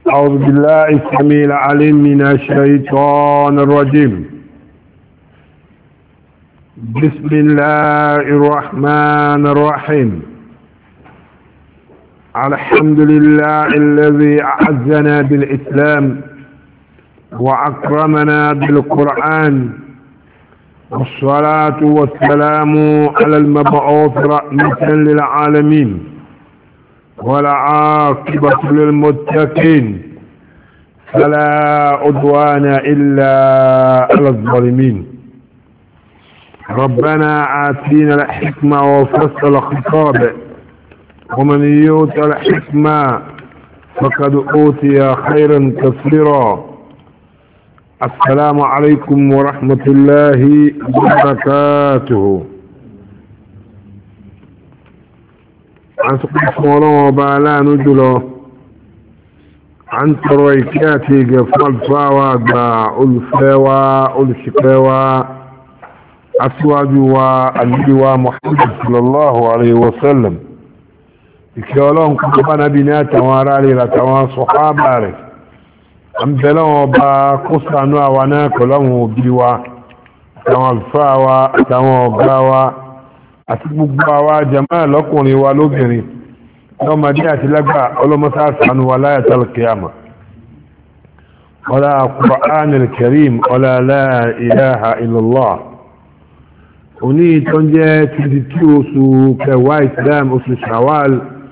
أعوذ بالله السميع العليم من الشيطان الرجيم بسم الله الرحمن الرحيم الحمد لله الذي أعزنا بالإسلام وأكرمنا بالقرآن والصلاة والسلام على المبعوث رحمة للعالمين والعاقبة للمتقين فلا عدوان إلا على الظالمين ربنا آتينا الحكمة وفصل الخطاب ومن يؤت الحكمة فقد أوتي خيرا كثيرا السلام عليكم ورحمة الله وبركاته عن سقف مولانا وبعلا نجله عن ترويكاتي قفل فاوى ألفاوى ألشكاوى أسواجوا النبي محمد صلى الله عليه وسلم ìkẹ́ọlọ́run kọ́ bá nábi ní àtàwọn ará rẹ̀ àtàwọn sọ̀hábà rẹ̀ àmìtẹ́lọ́wọ́ bá kó sànú àwa náà pẹ̀lọ́wọ́n òbí wa àtàwọn àlùfáà wa àtàwọn ọ̀gá wa àti gbogbo àwa jàmáà lọ́kùnrin wa lóbìnrin lọ́mọdé àti lágbà ọlọ́mọsá sànú wa láyàtàl kìyàmà ọlá Qur'anil Karim ọlá la ilaha illallah òní tó ń jẹ́ 22 oṣù kẹwàá Islam oṣù Shawwal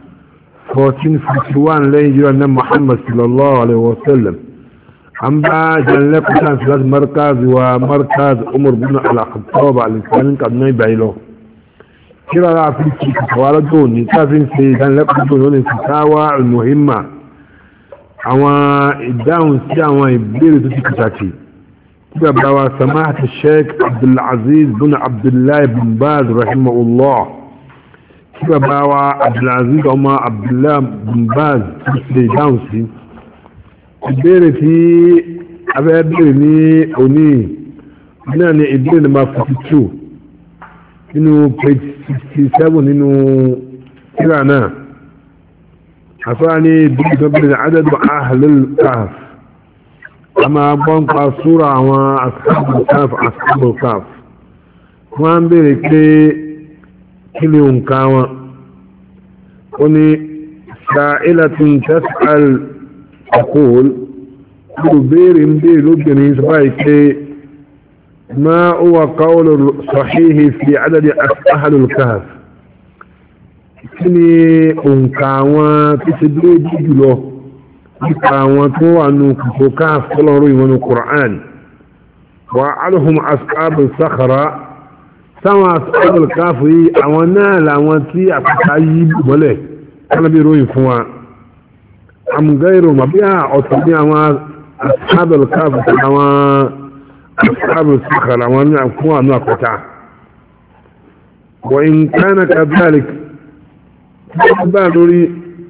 1451 lẹ́yìn jíra na Muhammad sallallahu alaihi wasallam an bá jẹ́lẹ̀ kusan filas markaz wa markaz umar bin al-khattab al-islamin kaduna ibayilo kíra ra fi kí kawara tó ní tafin ṣe ìdánilẹ́kùn tó ní fitawa al-muhimma àwọn ìdáhùn sí àwọn ìbéèrè tó ti kìtàkì tí bàbá wa samahata sheikh abdulaziz bin abdullahi bin baz rahimahullah tí bàbá wa abdulaziz ọmọ abdullahi bin baz ti ṣe dáhùn sí ìbéèrè tí abẹ́ béèrè ní òní náà ni ìbéèrè nàmbà 42 nínú page 67 nínú kíra náà àfáà ní ìbéèrè tó béèrè adadu ahlul kahf a máa gbọ́n pa súra àwọn ashabul kahf ashabul kahf wọ́n ń béèrè pé kí ni òǹkà wọn ó ní sa'ilatun tas'al aqul kúrò béèrè ń béèrè lóbìnrin sọ́bàá pé ما هو قول صحيح في عدد أهل الكهف kíni òǹkà àwọn tí ṣe dúró jùlọ nípa àwọn tó wà nù kòkò káàf tọ́lọ́rọ̀ ìwọ̀n Qur'an wà alhum ashabu sakhara sáwọn ashabu káàf yìí àwọn náà làwọn tí àkàtà yìí bọ́lẹ̀ kálábí ròyìn fún wa àmúgáìrò màbí ọ̀tọ̀ ní àwọn ashabu káàf àwọn ashabu sakhara wọn ní fún àwọn àkàtà وإن كان كذلك بالوري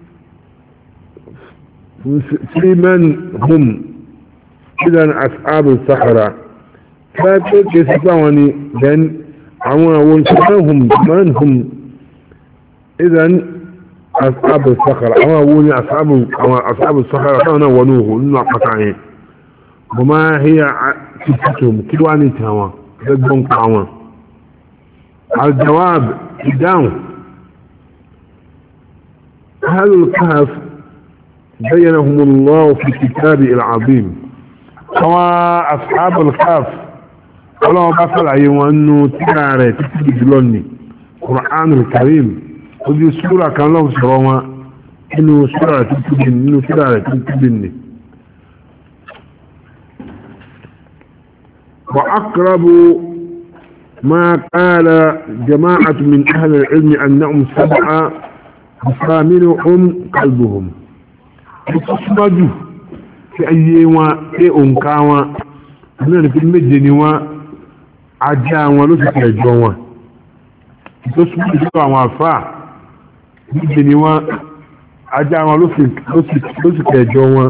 في من هم إذا أصحاب الصحراء فكيف يسمعني لأن عوان هم من هم إذا أصحاب الصحراء عوان أصحاب أصحاب الصحراء كانوا ونوه إنه قطعين وما هي صفتهم كلواني تاوان ذبون قاوان الجواب الداون أهل الكهف بينهم الله في كتابه العظيم سواء أصحاب الكهف ولو بصل أيوة أنه تكاري تكتب جلوني قرآن الكريم ودي سورة كان له سروما إنه سورة تكتب إنه سورة تكتبني وأقرب ما قال جماعة من أهل العلم أنهم سبعة فثامنهم قلبهم ìtọ́síwájú tí ayé wọn pé òǹkà wọn náà ní pé méje ni wọn ajá wọn ló sì kẹjọ wọn ìtọ́síwájú tí àwọn àfáà méje ni wọn ajá wọn ló sì kẹjọ wọn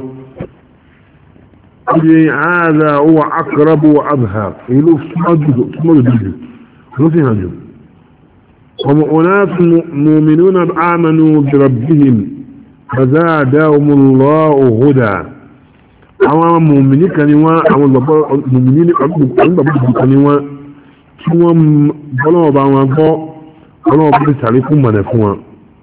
ilé ààrẹ owó akọrọbù adhar èyí ló súnmọ́jú dúdú ló sì hàn jù ọmọ ọ̀nà mọ̀mìnú na ámànú bìrọ̀bìhìm فزادهم الله هدى àwọn mùmìnì kan ni wọ́n àwọn mùmìnì ọgbàgbọ́ kan ni wọ́n tí wọ́n bọ́lọ́wọ́ bá wọn gbọ́ bọ́lọ́wọ́ bá tàrí fún mọ̀nà fún wọn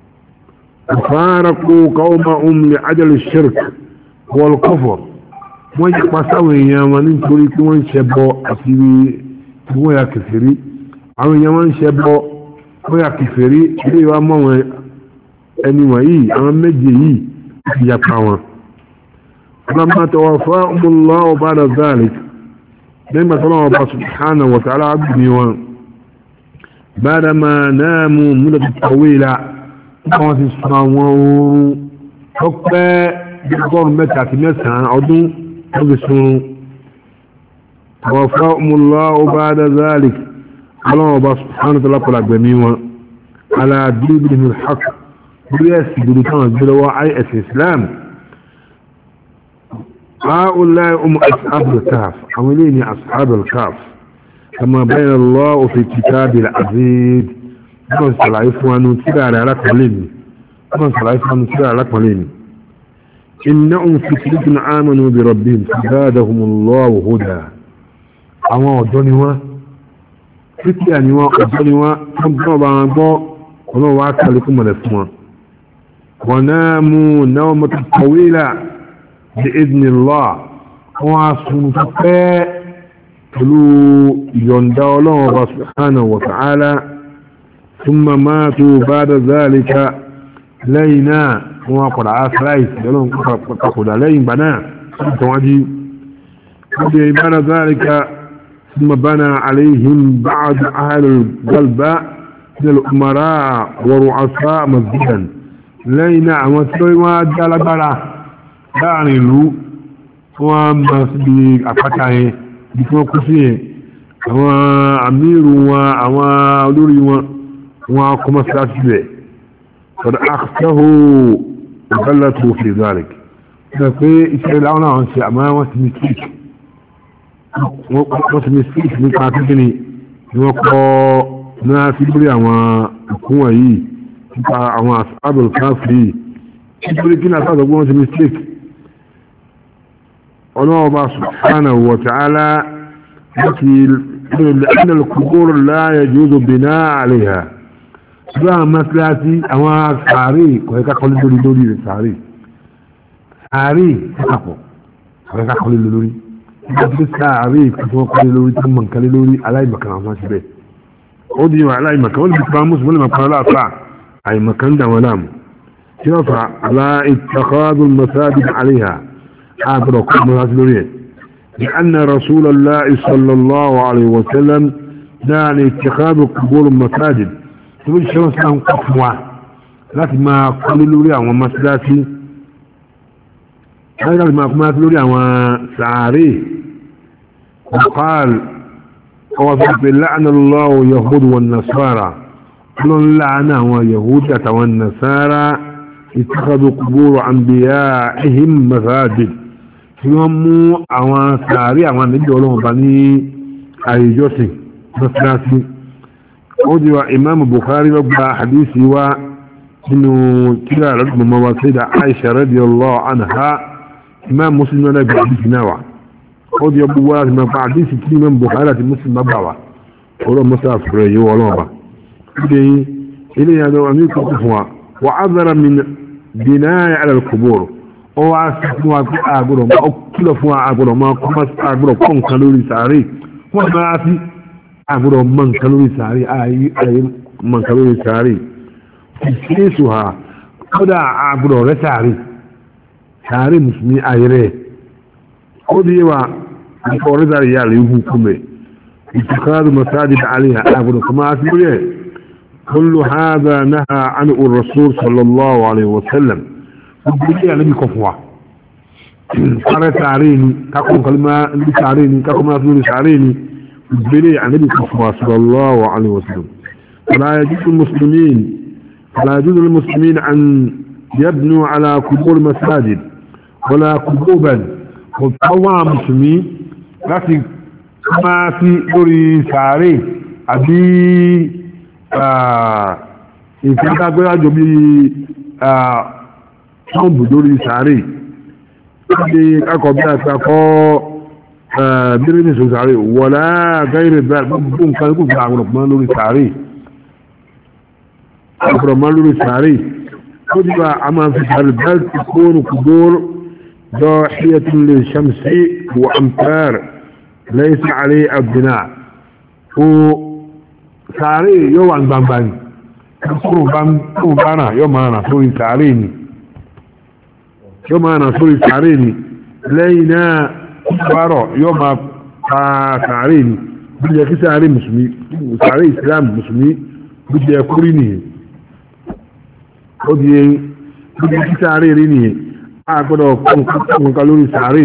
فارقوا قومهم لعجل الشرك والكفر wọ́n yí pasáwọn èèyàn wọn nítorí pé wọ́n ń ṣẹbọ àti tí wọ́n yà kèfèrí àwọn èèyàn wọ́n ń ṣẹbọ wọ́n yà kèfèrí ilé wa mọ́ wọn ẹni wọ̀nyí àwọn méje yìí ti yapa wọn لما توفاهم الله بعد ذلك لما طلعوا الله سبحانه وتعالى عبدني وان بعدما ناموا مدة طويلة wọ́n ti sọ àwọn oorun tó pẹ́ gbọ́rùn mẹ́ta àti mẹ́sàn-án ọdún wọ́n ti sun wọ́fà múlá ọba adazalik ọlọ́wọ́ ọba sùhánù tó lápọ̀lá gbẹ̀mí wọn aládùúgbò ní haq bí ẹ̀sì dúdú táwọn gbé lọ́wọ́ is islam هؤلاء هم أصحاب الكهف عملين أصحاب الكهف كما بين الله في كتاب العزيز wọ́n sàlàyé fún wa nù tíra rẹ̀ alákọ̀ọ́lẹ̀ mi wọ́n sàlàyé fún wa nù tíra alákọ̀ọ́lẹ̀ mi iná ń fi kìlìkìn àmànù bí rọ̀bì fìdádàhùnmùlọ́wù hódà àwọn ọ̀dọ́ ni wọ́n kírísíà ni wọ́n ọ̀dọ́ ni wọ́n tó ń bọ́ bá wọn gbọ́ ọlọ́wọ́ wá kálí fún mọ̀lẹ̀ fún wọn wọn náà mú náà mọ́tò kọ̀wéèlà bí ìdínlá wọn á sun tó pẹ́ pẹ̀lú ìyọ̀ǹda ọlọ́wọ́ bá subhanahu wa ta'ala ثم ماتوا بعد ذلك لينا وقد عاصريت يلون قد لين بنا تواجي بعد ذلك ثم بنى عليهم بعض أهل القلب من الأمراء ورؤساء مسجدا لينا وسوي ما دال بلا دعني لو وما سبي أفتاه بكما كسيه àwọn àmìrù wọn àwọn olórí wọn wọn kọmọ síláṣí rẹ̀ fọ́dá àkṣẹ́hó ìgbẹ́lẹ̀tò fi zarek ṣe pé iṣẹ́ láwọn àwọn ṣe àmá wọ́n ti mistake wọ́n ti mistake nípa kíkí ni wọ́n kọ́ náà sí lórí àwọn ìkúnwà yìí nípa àwọn àbẹ̀lẹ̀ káfí nítorí kí náà sáàtọ̀ wọ́n ti mistake ọlọ́ọ̀bá subhanahu wa ta'ala láti لأن القبور لا يجوز بناء عليها ṣùgbọ́n mọ́síláti àwọn sàárè kọ̀ẹ́ká kọlé lórí lórí rẹ̀ sàárè sàárè pàpọ̀ kọ̀ẹ́ká kọlé lórí nígbà tí sàárè tí wọ́n kọlé lórí tí wọ́n kọlé lórí aláìmọ̀kan àwọn ṣe bẹ́ẹ̀ ó di wọn aláìmọ̀kan wọ́n lè fi pàmò sùn wọ́n lè mọ̀ pàmò láàfà àìmọ̀kan dà wọn láàmú tí wọ́n fa aláìtàkọ́dún mọ́sáàdì àríhà àbúrò kọ́ mọ́sáàdì lórí ẹ̀ لأن رسول الله صلى الله عليه وسلم دعني اتخاذ قبور المساجد تقول شو سلام قفوا láti máa kọ́lé lórí àwọn mọ́síláṣí láti máa kọ́lé lórí àwọn sàárè ọ̀páàl ọwọ́ fi pè láàánà lọ́wọ́ yahudu wọn nasara lọ́n láàánà àwọn yahudu àtàwọn nasara ìtàkàdù kúgbòrò àmbìyà ihim masajid tí wọ́n mú àwọn sàárè àwọn àníjọ́ ọlọ́run bá ní àyíjọ́sìn mọ́síláṣí ó di wa imam bukhari ló gba hadisi wa nínú tíra lọ́dún mọ́ wa sai da aisha radiyallahu anha imam muslim náà gba hadisi náà wa ó di ọgbọ́ wa ti mafa hadisi tí imam bukhari àti muslim bá bà wa ọlọ́ musa fúrẹ́ yìí wọ́n lọ́wọ́ ba ó di ilé yàtọ̀ wà ní kókó fún wa wa azara min binaya ala al-qubur ó wá sí fún wa pé àgbọ̀dọ̀ máa kílọ̀ fún wa àgbọ̀dọ̀ máa kọ́ àgbọ̀dọ̀ kọ́ nǹkan lórí sàárè wọ́n máa fi àgbọ̀dọ̀ mọ̀ nǹkan lórí sàárè ààyè mọ̀ nǹkan lórí sàárè ìṣẹ́sù ha kódà àgbọ̀dọ̀ rẹ̀ sàárè sàárè mùsùlùmí ayẹrẹ ó di yẹwà nípa ọ̀rẹ́ sàárè yà lè hu kúmẹ̀ ìtìkáàdù masáàdì àlẹ́ àgbọ̀dọ̀ kọ́má sí lórí ẹ̀ كل هذا نهى عنه الرسول صلى الله عليه وسلم gbogbo ànábì kọ fún wa sáré sáré ni kakọ kalima ní sáré ni kakọ máa lórí sáré ni gbogbo ànábì kọ fún wa sallallahu alaihi wasallam فلا يجوز المسلمين فلا يجوز للمسلمين أن يبنوا على قبور مساجد ولا قبوبا وطوع مسلمين láti máa sí lórí sàárè àbí ìfẹ́ntàgbérájò bí tọ́ǹbù lórí sàárè ṣe akọ̀ bí a ta kọ́ bíríní sọ sàárè wọ̀lá gáírẹ̀ gbogbo nǹkan kò gbà àwọn ọ̀pọ̀ lórí sàárè ọ̀pọ̀ lórí sàárè ó ti bá a máa fi sàárè bẹ́ẹ̀ ti kóòrò kùdóòrò ضاحية للشمس وأمطار ليس عليه البناء وساري يو عن بامبان كفروا بامبانا يوم أنا سوري ساريني يوم أنا سوري ساريني لينا كفارو يوم ساريني بدي يكي ساري مسلمي ساري إسلام مسلمي بدي يكوريني بدي يكي ساري ريني agbọ́dọ̀ kọ̀ọ̀kan lórí sàárè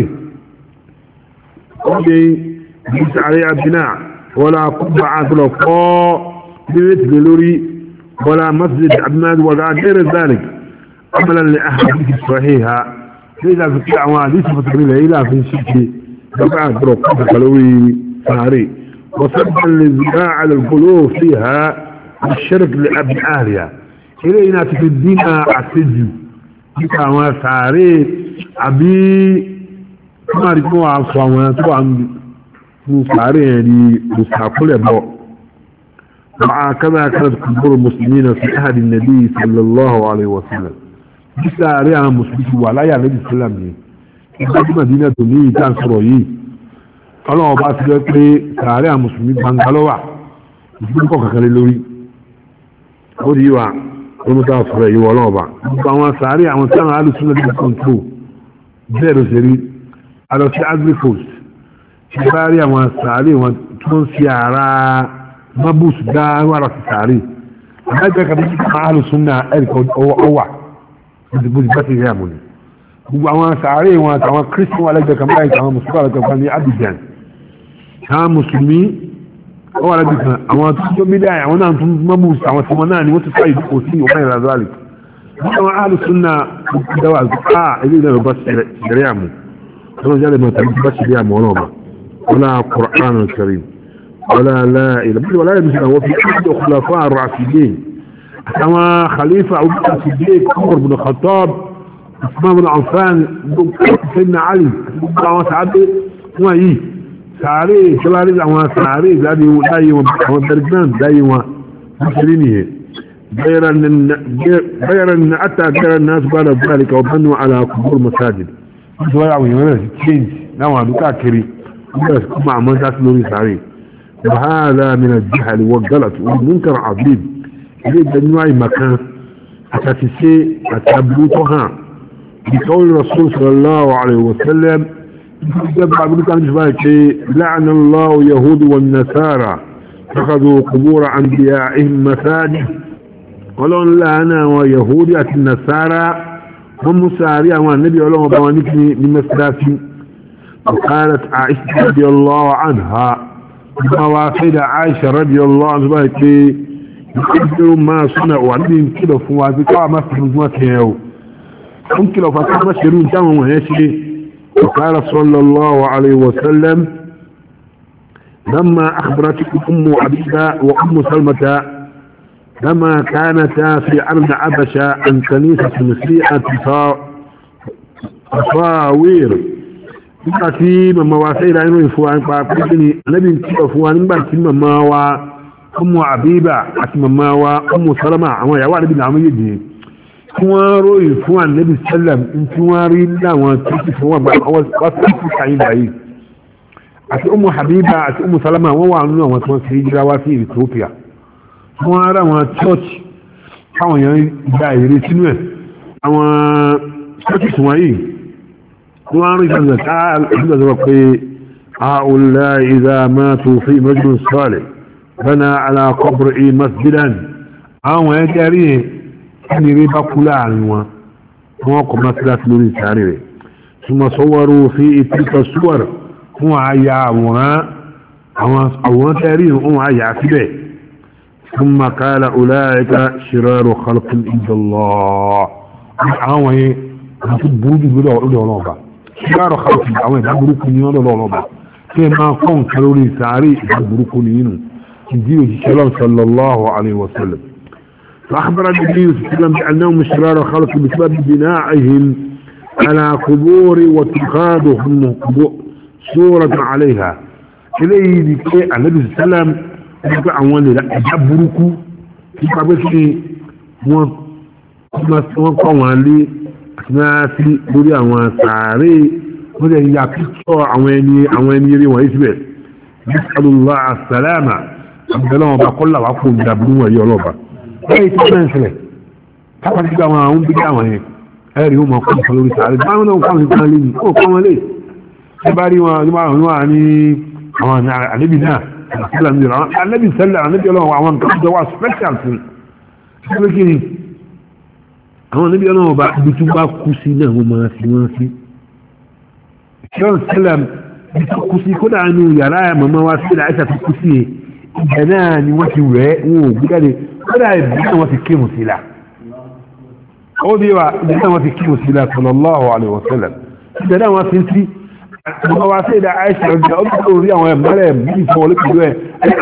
ọdẹ bí sàárè àbínà wọ́la kúgbà agbọ́dọ̀ kọ́ bírétìlẹ̀ lórí wọ́la masjid àbínà wọ́la gẹ́rẹ̀ zarik amalan lè ahadisi sahiha sai da su kí àwọn àdísì fàtàkì lè ilá fi ṣíkè gaba agbọ́dọ̀ kọ̀ọ̀kan lórí sàárè وصدقا للزراع على القلوب فيها الشرك لأبنائها إلينا في الدين أعتدوا nípa àwọn sàárè àbí máàrí kí wọ́n sọ àwọn tó wà ní sàárè yẹn ni mùsàkúlẹ̀ bọ̀ máa kánà kánà kúrò musulmi na fi ahadi nabi sallallahu alaihi wasallam bí sàárè àwọn musulmi ti wà láyà nabi sallam ni ìgbà tí madina tó ní ìta sọ̀rọ̀ yìí ọlọ́wọ́ bá ti rẹ́ pé sàárè àwọn musulmi bangalọ́wà ìfúnkọ̀ kankan lórí ó di wa wọ́n tó fọ́rọ̀ yíwọ́ ọlọ́ọ̀bá gbogbo àwọn sàárì àwọn tí àwọn alùsùn lórí kọ́ńtró bẹ́ẹ̀ ló ṣe rí alọ́ sí agripost ti bá rí àwọn sàárì wọn tó ń fi ara mabus dá wàrà sí sàárì àbájá kan tó kọ́ alùsùn náà ẹ̀ríkà ọwà bó ti bá ti rí àmú ni gbogbo àwọn sàárì wọn àtàwọn christian wà lẹ́gbẹ̀ẹ́ kan báyìí àwọn mùsùlùmí àlẹ́gbẹ̀ẹ́ kan ní Abidjan àwọn mùsùlùmí wọ́n wà lẹ́bi kan àwọn tó bí dáa àwọn náà tún mọ́bù àwọn tí wọ́n náà ni wọ́n ti fáyì kò sí ọmọ ìlà zọ́ọ̀lì wọ́n àwọn alùsùn náà dáwà á ilé ìlànà bá ṣẹlẹ̀ àmú wọ́n jáde mọ̀ tàbí bá ṣẹlẹ̀ àmú ọlọ́ọ̀bà wọ́n náà Qur'an karim wọ́n náà láìlà bí wọ́n láyé bí sọ̀rọ̀ wọ́n fi ṣíṣe khulafa ar-rashidin àwọn khalifa abubakar siddiq umar bin khattab usman bin affan sayyidina ali gbogbo àwọn sàádé wọ́n yìí sàárè ìṣẹ́lárí àwọn sàárè láyé wọn àwọn bergman láyé wọn nítorí nìyẹn bayaran na ata bayaran na su bada zalika wa banu ala kubur masajid su wáyé àwọn èèyàn sí change láwọn àdúkà kiri wọ́n sì kuma àmọ́ sá sí lórí sàárè وهذا من الجهل والغلط والمنكر عظيم ilé ìgbẹ̀nú àìmọ̀kan àtàtìsé àtàbùtọ́hàn بقول رسول صلى الله عليه وسلم جمع ابن كان لعن الله يهود والنصارى اتخذوا قبور انبيائهم مساجد ولون لعنا ويهود النصارى هم مساريا والنبي الله وبوانكني من مسلاتي وقالت عائشة رضي الله عنها مواقيد عائشة رضي الله عنها يقدروا ما صنعوا عندهم كده فوازي قام مسلم ما كيهو ممكن لو فتح مشهرون تاموا وهيشي وقال صلى الله عليه وسلم لما أخبرتكم أم عبيدة وأم سلمة لما كانتا في أرض عبشة عن كنيسة مسيحة تصاوير nígbà tí màmá wa sẹ́yìn láyé ròyìn fún wa nípa pínpín ní anábì ń kíkọ̀ fún wa nígbà tí màmá wa ọmọ àbíbà àti màmá wa ọmọ sọlọ́mà àwọn ìyàwó àdébì náà méjèèjì tí wọ́n ròyìn fún ànábì sẹ́lẹ̀m tí wọ́n rí láwọn tó ti fún wọn wọ́n sì fún kàyín báyìí àti ọmọ àbíbà àti ọmọ sọlọ́mà wọ́n wà nínú àwọn tí wọ́n ti jíra wá sí Ethiopia wọ́n rá àwọn church káwọn èèyàn gba èrè sínú ẹ̀ àwọn churches wọ̀nyí wọ́n rí ìjọba káàkiri pé هؤلاء إذا ماتوا في مجلس صالح بنى على قبره مسجدا àwọn ẹgbẹ̀rí ẹni rí bá kú láàrin wọn wọ́n kọ mọ́sílásí lórí sáré rẹ̀ túnmọ̀ sọ́wọ́rọ̀ fi ìtìkọ̀ súwọ̀r fún àyà àwòrán àwọn àwòrán tẹ́rí wọn àyà síbẹ̀ fún makala ọláyẹ̀ká ṣìrọ̀rọ̀ khalqin indallah àwọn yẹn àti burúkú lọ́dọ̀ ọlọ́ọ̀bà ṣìrọ̀rọ̀ khalqin àwọn ìdá burúkú ní lọ́dọ̀ ọlọ́ọ̀bà kí ẹ máa kọ́ nǹkan lórí sáré ìdá burúkú ní inú ìdí òjíṣẹ́ lọ́n sallallahu alaihi wasallam فأخبر النبي صلى الله عليه وسلم بأنهم شرار خلق بسبب بنائهم على قبور واتخاذهم صورة عليها إليه لكي النبي صلى الله عليه وسلم يقول أولا لا أجبركوا في قبسي wọ́n kọ́ wọn lé láti lórí àwọn sàárè wọ́n lè ya píkọ́ àwọn ẹni àwọn ẹni eré wọ̀nyí síbẹ̀ bisalòlá àsàlámà àbẹ̀lẹ̀ wọn bá kọ́lá wà fún ìdàbí wọn yọ ọlọ́ba lẹ́yìn tí wọ́n ń ṣẹlẹ̀ kápá ti gba àwọn àwọn bí àwọn yẹn ẹ̀rí wọn máa kọ́ nǹkan lórí sàárè báwọn náà kọ́ nǹkan lé ní ó kọ́ wọn lé ẹ bá rí wọn ní wọn wà ní àwọn àlébi náà àlébi sẹ́lẹ̀ àlébi ọlọ́wọ́ àwọn nǹkan tó wà special fún un àwọn níbi ọlọ́wọ́ bá ibi tó bá kú sí náà wọ́n máa fi wọ́n sí ṣọ́n sẹ́lẹ̀m ibi tó kú sí kódà nínú yàrá màmá wa sí àìsà tó kú sí ibẹ̀ náà ni wọ́n ti rẹ̀ wọn ò gbígbàdé kódà ibi náà wọ́n ti kírun sí la ó bí wa ibi náà wọ́n ti kírun sí la sallallahu alaihi wa sallam ibẹ̀ náà wọ́n ti sí màmá wa sí ìdá àìsà ọjà ó bí orí àwọn ẹ̀mọ́rẹ̀ bí ìfọwọ́lé pẹ̀lú ẹ̀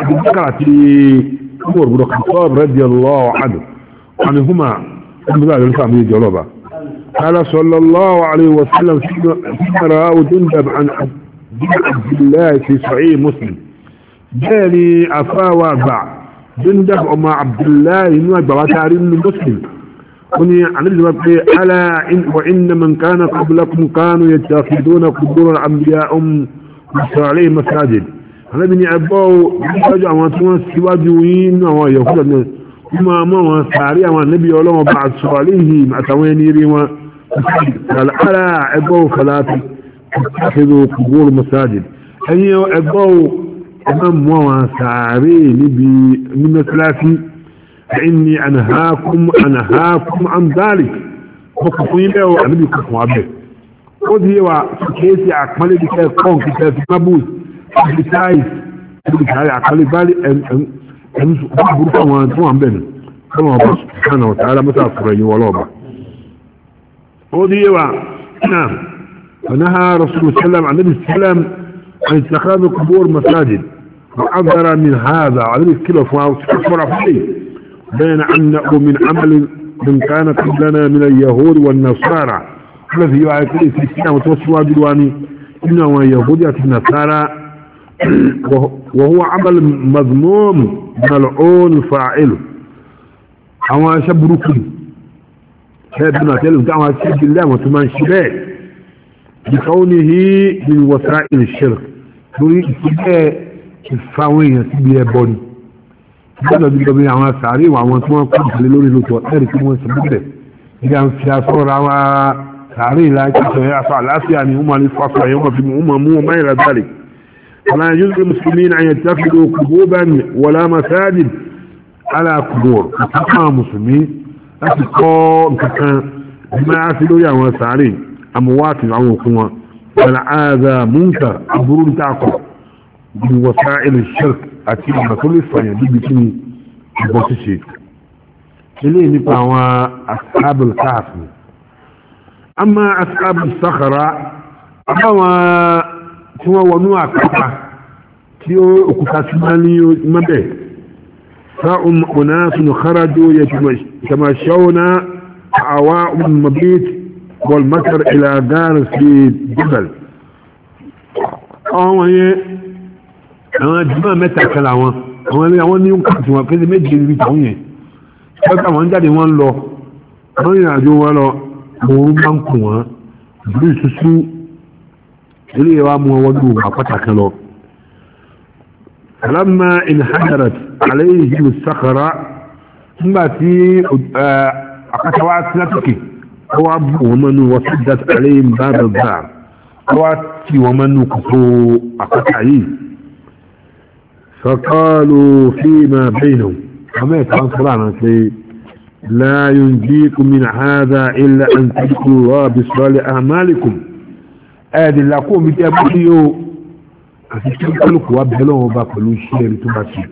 ẹ̀ قال صلى الله عليه وسلم فيما رأى جندب عن عبد الله في صحيح مسلم جاني أفا وابع جندب أما عبد الله إنه أجبع تارين مسلم وني عن ابن ألا إن وإن من كان قبلكم كانوا يتخذون قبور الأنبياء عليه مساجد أنا بني أبو يجوا وانتوا سواجوين ويهود kuma mọ́ wọn sàárì àwọn ànábì ọlọ́wọ́ bá sọ aléhì àtàwọn ẹni rí wọn al'ara ẹgbọ́ falati ṣílò kúgbòrò masajid ẹni ẹgbọ́ ẹgbọ́ mọ́ wọn sàárì níbi mímẹ́síláfí ẹni ànàhákún ànàhákún àndáàlì kọkùnkùn yí bẹ́ẹ̀ ànábì kọkùn abẹ́ ó di yẹwà kéèsì àpálẹ́ bí kẹ́ kọ́n kí kẹ́ fi mábùs kí táìs kí kẹ́ àpálẹ́ bá ẹni burúkú àwọn tí wọ́n bẹ̀rẹ̀ kọ́nà ọba sùkánà ọ̀tà alámọ́sá fúra yìí wọ́n lọ́ọ̀bà ó di yíwa náà فنهى رسول الله صلى الله عليه وسلم عن اتخاذ قبور مساجد وعذر من هذا عليه الكلة وكفر فيه بين أنه من عمل من كان قبلنا من اليهود والنصارى الذي يعيق في السنة وتوسوا بالواني إنه يهودية النصارى وهو عمل مذموم ملعون فاعله àwọn aṣẹ́ burúkú ṣẹ́bí náà tẹ́lẹ̀ tí àwọn aṣẹ́ bí lẹ́wọ̀n tó máa ń ṣe bẹ́ẹ̀ ìkàwọ́ ní hí ní wọ́sá ìṣẹ́rẹ̀ lórí ìpínlẹ̀ ìfàwọn èèyàn sí ibi ẹbọ ni gbọ́dọ̀ bí lọ́bí àwọn sàárè àwọn tí wọ́n kọ́ ìpínlẹ̀ lórí lóòótọ́ ẹ̀rì tí wọ́n ṣe bíbẹ̀ nígbà ń fi aṣọ ra wa sàárè láti sọ aṣọ àlàáfíà ni wọ́n máa ní fọ́fọ́ ẹ̀yọ́ máa fi mú wọn mú wọn máa yẹra dáre ولا يجوز للمسلمين أن يتخذوا قبوبا ولا مساجد على قبور فقام مسلمين أتقوا كان بما عسلوا يا وسعرين أموات عوقوا والعاذا منكر أبرون تعقب من وسائل الشرك أكيد ما كل إسفانيا دي بكني بوسيشي إليه نبقى أصحاب الكهف أما أصحاب الصخرة أما tí wọ́n wọnú àkàtà tí ó òkúta tí wọ́n ní mọ́bẹ̀ sa'un unasun kharaju yatamashawna awa mabit wal matar ila gar fi jibal àwọn yẹn àwọn jùmọ̀ mẹ́ta kẹla wọn àwọn ilé àwọn ní kàtí wọn pẹ́lú méjì rí tàwọn yẹn pẹ́ta wọn jáde wọn lọ wọ́n rìn àjò wọn lọ òun bá ń kù wọn ìlú ìsúsú ilé wa mú wọn dùn àpáta kan lọ alamma inhadarat alayhi musakara nígbà tí àpáta wa ti látòkè ó wá bù wọn mọ́nu wọ́n sì dat alayhi bábà bá ó wá tí wọn mọ́nu kòtò àpáta yìí فقالوا فيما بينهم وما يتعنصر عنا لا ينجيكم من هذا إلا أن تذكروا الله بصالح أعمالكم ẹ̀ẹ́dì làkó mi tẹ́ bá sí yóò àti tí kálukú wa bẹ̀rẹ̀ lọ́wọ́ bá pẹ̀lú iṣẹ́ rí tó bá sí.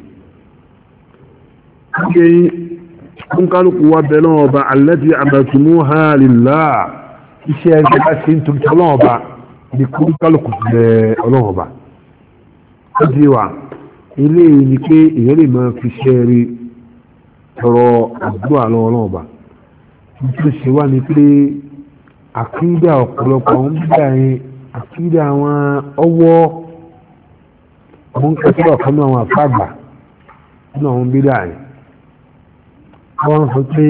ṣé kún kálukú wa bẹ̀rẹ̀ lọ́wọ́ bá alẹ́tì àbẹ̀tùmú ha lìlá iṣẹ́ rí tó bá sí nítorí tí ọlọ́wọ́ bá ní kún kálukú bẹ̀ ọlọ́wọ́ bá. ó di wa ilé yìí ni pé ìyẹn lè máa fi ṣẹ́ rí tọrọ àdúrà lọ́wọ́ náà bá tó ṣe wá ní pé àkídà ọ̀pọ̀lọpọ̀ àwọn bídà yẹn àkídà àwọn ọwọ́ àwọn kẹsìlẹ̀ ọ̀kan náà àwọn àfàgbà nínú àwọn bídà yẹn wọ́n sọ pé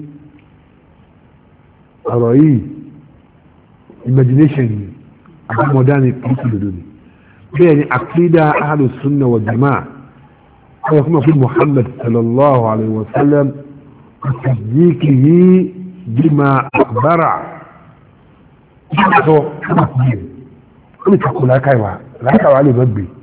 ọ̀rọ̀ yìí imagination ni àti modern kìí lòdò ni bẹ́ẹ̀ ni àkídà ahlu sunna wa jama'a wọ́n fún ọkùnrin muhammad sallallahu alaihi wa sallam tasdiqihi bima akhbara sọ ó lè takò lákàíwá lákàíwá lè má gbé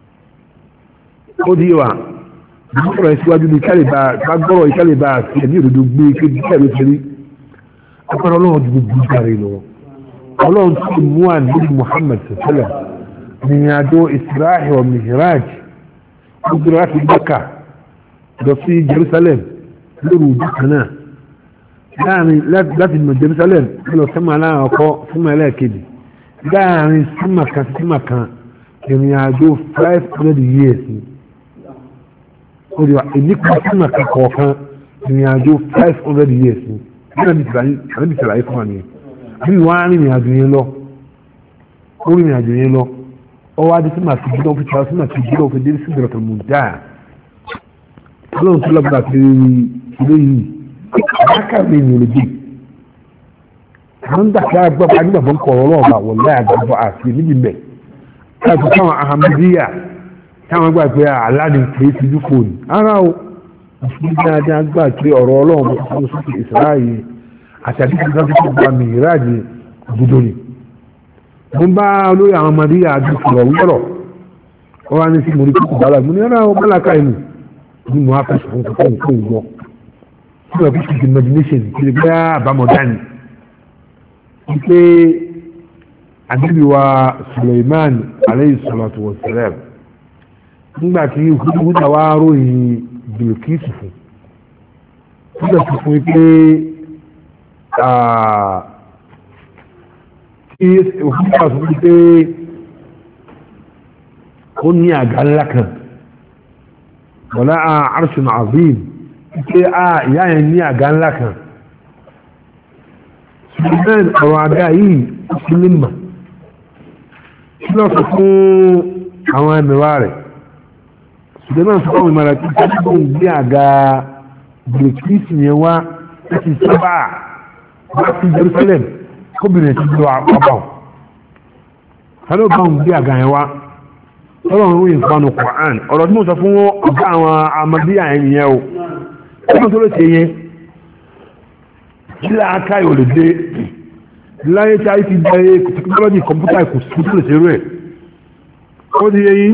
ó di wa gbọ́rọ̀ ìsíwájú ní kálíbà gbọ́rọ̀ ìkálíbà àti ẹ̀mí òdodo gbé kéde kẹ́rù sẹ́rí agbára ọlọ́run ti gbogbo ìgbàre lọ ọlọ́run tó mú àníbi muhammad sẹ́lẹ̀ ní àjọ israel wa mihraj gbogbo láti gbẹ́ka lọ sí jerusalem lórí ojú kan náà láàrin láti mọ̀ jerusalem lọ sẹ́mà láàrin ọkọ̀ sẹ́mà ẹlẹ́ẹ̀kejì láàrin sẹ́mà kan sẹ́mà kan ìrìn àjò five hundred years ni ó di wa ìnípa sẹ́mà kan kọ̀ọ̀kan ìrìn àjò five hundred years ni nígbà bí sàlàyé fún wa nìyẹn bí wọ́n á rìnrìn àjò yẹn lọ ó rìnrìn àjò yẹn lọ ọwọ́ adé sí màá fi jílọ̀ fi tìrọ̀ sí màá fi jílọ̀ fi dé sí ìdọ̀tà mú dáa ọlọ́run tó lọ́gbà pé ilé yìí àbáká mi ní olè dé àwọn dàkẹ́ agbábọ́ agbábọ́ ń kọ̀ ọ̀rọ̀ ọ̀bà wọ̀ láyà àgbàbọ̀ àti níbi mẹ́ káàtó táwọn ahamadiya táwọn gbà pé aláàdì kìí ti dúkò ní ara o mùsùlùmí dáadáa gbà pé ọ̀rọ̀ ọlọ́run bó tó sókè ìsìláàyè àti àdìsí náà tó gba mìíràjì òdodo ni mo bá olóyè àwọn ahamadiya àti sọ̀rọ̀ wúrọ̀ wọ́n wá ní sí mo rí kókò bàlá mo ní ara wọn bàlá káyìí nù ní mo á fẹ́ sọ̀rọ̀ kókò nǹkan ìgbọ́ tí wọ́n fi ṣe imagination kí lè gbé àbámọ̀dá ni wípé àdébí wa Suleiman aleyhi salatu wa salam nígbà tí húdà wá ròyìn Bilkisu fún húdà sọ fún wípé kí húdà sọ fún wípé ó ní àga ńlá kan wọ́lá arṣun azim wípé a ìyá yẹn ní àga ńlá kan suleiman ọ̀rọ̀ àga yìí sílẹ̀mà kí lọ sọ fún àwọn ẹmẹ̀wà rẹ̀ suleiman sọ fún ìmọ̀ràn tí kí ló ń gbé àga bilkis yẹn wá láti sábà wá sí jerusalem kóbìnrin ti lọ àpapọ̀ sálọ́ bá ń gbé àga yẹn wá ọlọ́run ń ìfanu Qur'an ọ̀rọ̀ tí mo sọ fún ọgá àwọn amadíyà yẹn yẹn o ọmọ tó lè ṣe yẹn kílá aká yóò lè dé láyé tí a ti dá yé tẹkinọ́lọ́jì kọ̀mpútà kò sí tó lè ṣe rẹ̀ ó di yẹ yín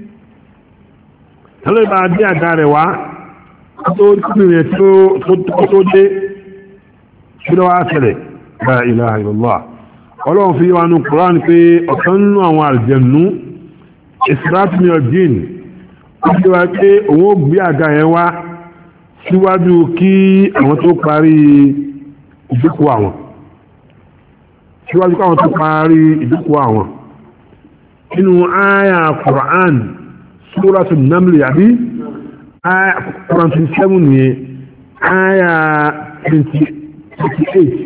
tẹ́lẹ̀ bá dé àga rẹ̀ wá tó kúrò tó dé kí ló wá ṣẹlẹ̀ la ilaha illallah ọlọ́run fi wá nu Qur'an pé ọ̀kan nínú àwọn àlùjànnú ìsìláàtìmí ọ̀dín ó ti wá pé òun ó gbé àga yẹn wá síwájú kí àwọn tó parí ìdúkù àwọn síwájú káwọn tó parí ìdúkù àwọn nínú àyà Qur'an Suratul Naml àbí àyà Qur'an 27 ni àyà 28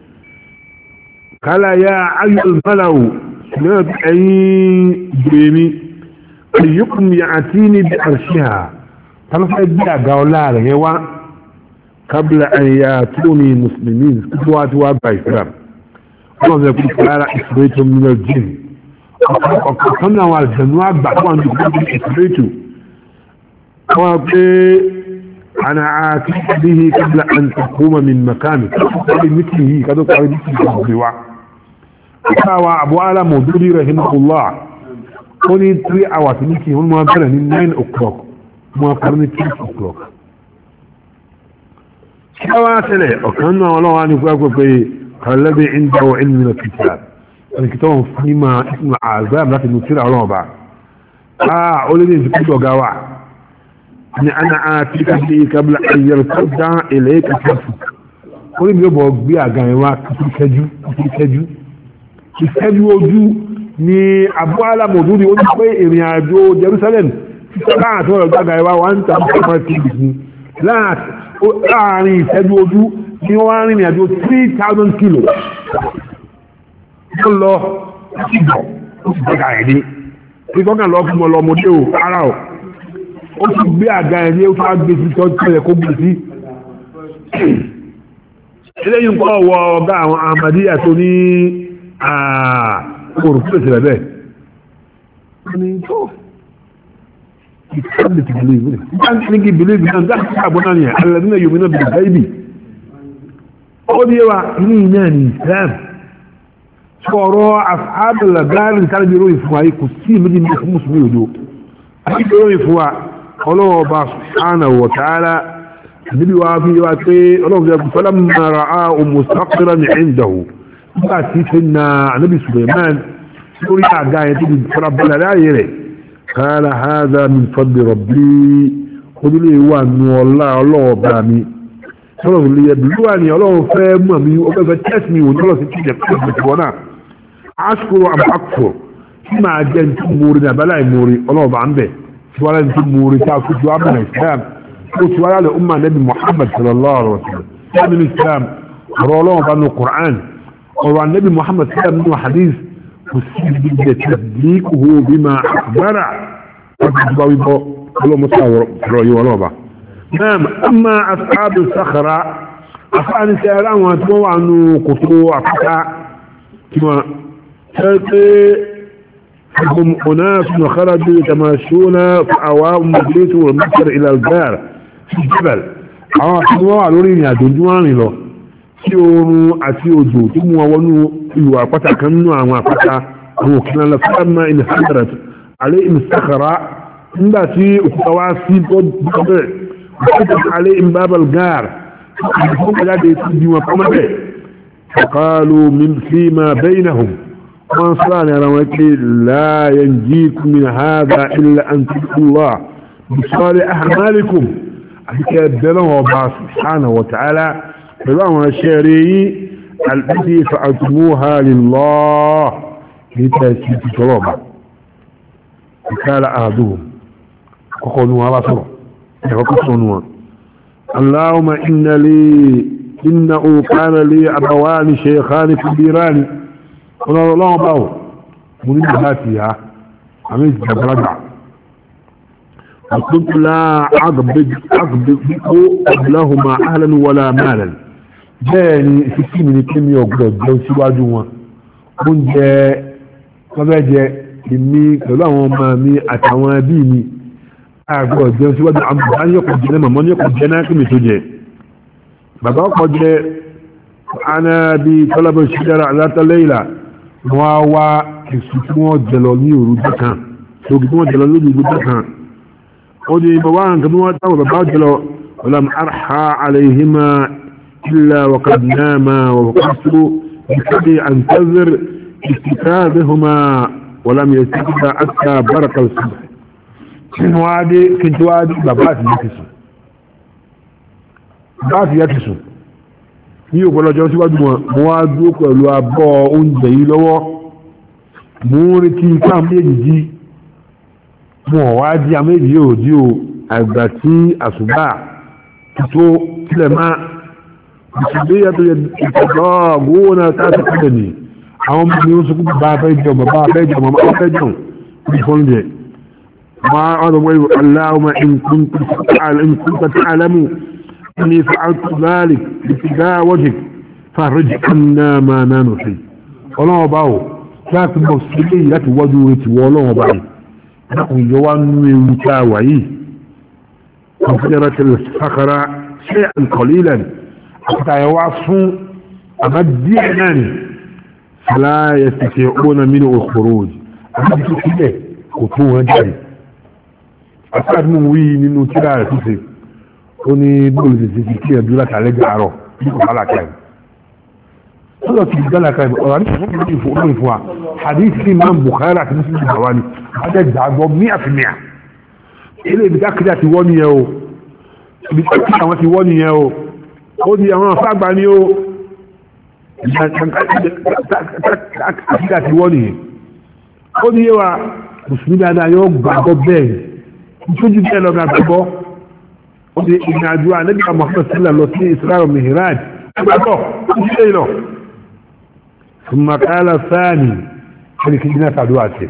kálá ya ayyul malawu náà ẹ̀yìn gbèmí ayyukum ya'tini bi arshiha tálọ́fẹ́ bí àga ọlá rẹ̀ yẹn wá kábílà àyà tó ní mùsùlùmí tó wá tí wá gba islam wọ́n fẹ́ kú kára ìsìlẹ̀tò mílíọ̀ jìn ọ̀kan náà wà jẹ̀nú àgbà tó wà ní ìgbà ìsìlẹ̀tò wọ́n pé ana àti bihi kábílà an takuma min makami kábílà mítì yìí kátó kárí mítì yìí kò gbé wa káwa abu ala mọ̀dúrí rahimahullah ó ní 3 hours mítì wọ́n máa bẹ̀rẹ̀ ní 9 o'clock mo parí ní six o'clock kí wá tẹ́lẹ̀ ọ̀kan náà ọlọ́wà ní gbogbo pé kàlẹ́bí ìdáwọ̀ ilmi na kìtà ẹni kìtà wọn fún ìmọ̀ ìsìnà àzáàbù láti mú tíra ọlọ́wà bá a ó lé ní ìsìnkú ọ̀gá wa ni ana a ti ká bí kábílà ayyar tọ́jà ilẹ̀ kàtàkù ó ní bí ó bọ̀ gbé àga yẹn wá kíkẹ́jú kíkẹ́jú kíkẹ́jú ojú ni abu alamoduri ó ní pé ìrìn àjò Jerusalem láàtí ọ̀rọ̀ gbága ẹwà wọ́n ń tàbí ọmọ ti bì ní láàrin ìṣẹ́jú ojú ní wọ́n á rìnrìn àjò 3000 kilo ó lọ sí ìgbọ̀ ó sì gbẹ́gà ẹ̀ ní tí kọ́kàn lọ fún ọlọ́mọdé ò ara ò ó sì gbé àga ẹ̀ ní ó fà gbé sí tọ́jú ẹ̀ kó gbé sí eléyìí ń kọ́ ọwọ́ ọ̀gá àwọn Ahmadiyya tó ní àkóòrò fún ìṣẹ̀lẹ̀ bẹ́ẹ̀ wọ́n ní tó ìkànnì ti believe ní ìkànnì ti believe náà dáhùn sí àbọ̀ náà yẹn alẹ́dínlẹ̀ yomi náà bìí báyìí ó ní wa ní iná ní Islam sọ̀rọ̀ àfáàbẹ̀lẹ̀ gáàrin ìkànnì bí ròyìn fún wa kò sí méjì ní fún mùsùlùmí òdo àti bí ròyìn fún wa ọlọ́wọ́ bá subhanahu wa ta'ala níbi wa fi wá pé ọlọ́run jẹ́ fọ́lá mara a mustaqira ní ìdáwó nígbà tí fi na anábì suleiman lórí àga yẹn tó di fọ́lá bọ́lá láàyè rẹ̀ kala hada min fadli rabbi kódúlé wà nù ọlá ọlọ́wọ́ bá mi ọlọ́run lè yẹbi lúwa ni ọlọ́run fẹ́ mọ̀ mi ó fẹ́ fẹ́ tẹ́sí mi òní ọlọ́sìn tí ìjẹ́ pé ìjẹ́ wọn náà ashkuru am akfur tí máa jẹ́ ní tó mórí ní abẹ́lá ìmórí ọlọ́run bá ń bẹ̀ tí wọ́n lẹ́ni tó mórí tá a kú tí wọ́n á bẹ̀rẹ̀ islam قلت ولا لأمة نبي محمد صلى الله عليه وسلم كان الإسلام رولون بأنه القرآن وعن النبي محمد صلى الله عليه وسلم حديث وسيد تصديقه بما أخبر ولو مصور رأي ولوبة نعم أما أصحاب الصخرة أفعل سيران واتموا عنه قطوع فتاة كما هم أناس خرجوا يتماشون في أوام مجلس والمسر إلى الجار في الجبل àwọn àti wọ́n wà lórí ìrìn àjò ojú àrìn lọ tí oòrùn àti òjò tó mú wọn wọnú ìlú àpáta kan nínú àwọn àpáta àwọn òkè náà fẹ́ẹ̀mà ilẹ̀ hadarat alẹ́ ìmùsàkàrà nígbà tí òkúta wá sí bọ́ọ̀bẹ̀ òkúta alẹ́ ìmbábal gaar ìfún kọjáde tó bí wọn kọ́mọ́bẹ̀ fọ̀kálù fíìmà bẹ́yìnàhùn wọ́n sọ́rọ̀ ní ara wọn pé láyẹn jí kúmin hádà ilẹ̀ àntìkúlá bisọ́lẹ̀ ahmalikum àbíkẹ́ bẹ̀rẹ̀ wọn bá subhanahu wa ta'ala pẹ̀lú àwọn ṣẹ́rẹ̀ yí alẹ́bí fa'atumuha lillah ní tẹ́ẹ̀kì ti tọrọ bá ìkára àdúhù kọ́kọ́ ní wọn bá sọ̀rọ̀ ẹ̀kọ́kọ́ sọ ní wọn allahumma inna li inna kana li abawani shaykhani kabirani ọlọ́rọ̀ báwọ̀ mú ní láti ya àmì ìjàbáradà àkókò láàgbẹ̀kó ọ̀bùláhùnmá ahlan wala malan bẹ́ẹ̀ ni ìfisí mi ní kí mi ọ̀gbọ̀dọ̀ jẹun síwájú wọn oúnjẹ lọ́bẹ̀jẹ èmi pẹ̀lú àwọn ọmọ mi àtàwọn ẹbí mi àgbọ̀dọ̀ jẹun síwájú àmọ́ yọkọ̀ jẹ náà màmá yọkọ̀ jẹ náà kí mi tó jẹ bàbá ọkọ̀ jẹ ana bí tọ́lábọ̀ ṣídára alátọ́lẹ́ìlà wọ́n wá èsù tí wọ́n jẹlọ ní òru dẹ́kan lókè tí wọ́n jẹlọ lórí ìlú dẹ́kan ó di bàbá nǹkan tí wọ́n táwọn bàbá jẹlọ ọlọ́m arha alayhima illa wakad nama wa wakasu bikadi an tazir istikadihuma walam yastikida aska barakal subh kin wade kin wade bàbá ti yake su bàbá ti yake su ní ọ̀pọ̀lọpọ̀ síwájú wọn mo wá dúró pẹ̀lú abọ́ oúnjẹ yìí lọ́wọ́ mo ń retí ká méjì jí mo wá jí àméjì yóò jí o àgbà tí àṣùbà tó tilẹ̀ máa ìṣẹ̀lẹ̀ yàtọ̀ ìtọ́jọ́ gbówó náà káàkiri kílẹ̀ ni àwọn ọmọ mi ń sọ pé bàbá fẹ́ jẹun bàbá fẹ́ jẹun bàbá fẹ́ jẹun bí fọ́n jẹ máa ọ̀dọ̀ wọ́n aláwọ̀ in kunta ta'lamu أني فعلت ذلك باتجاه وجهك فرج عنا ما ننحي ọlọ́wọ́ báwò láti mọ̀ sílé láti wọ́dú etí wọ́ ọlọ́wọ́ báyìí dákùn yọwá nínú ewu tá a wà yìí kọfíjára tẹ̀lẹ̀ sàkàrà ṣe àǹkọ̀lílẹ̀ àti àyẹ̀wá fún àmà díẹ̀ náà ni fàlàyé tẹ̀kẹ̀ ọ̀nà mínú òkúrò òjì àti tó sílẹ̀ kò tó wọn jáde àti àti mú wí nínú tíra rẹ̀ tó ṣe ó ní bóòlù ti ti kí ẹ̀dúrà kàlẹ́ gàárọ̀ ní kò bálà káyì sọ́dọ̀ ti di gálà káyì ọ̀rọ̀ àti ìfún ìfún ìfún ìfún ìfún wa hadith sí máa ń Bukhari àti Muslim ti bàwá ni adé gbàgbọ́ mí àti mìà ilé ibi kákìlá ti wọ́ nìyẹn o ibi kákìlá àwọn ti wọ́ nìyẹn o ó di àwọn afágbá ni o kákìlá ti wọ́ nìyẹn ó ní yé wa mùsùlùmí dáadáa yóò gbàgbọ́ bẹ́ẹ̀ nítorí bẹ́ẹ̀ lọ́gà gbàgbọ́ ó di ìrìn àjò ànábì Muhammad sílẹ̀ lọ sí Isra Mihraj ẹgbàtọ̀ ó ṣe lọ ثم قال الثاني هذه كلمة تعدواتي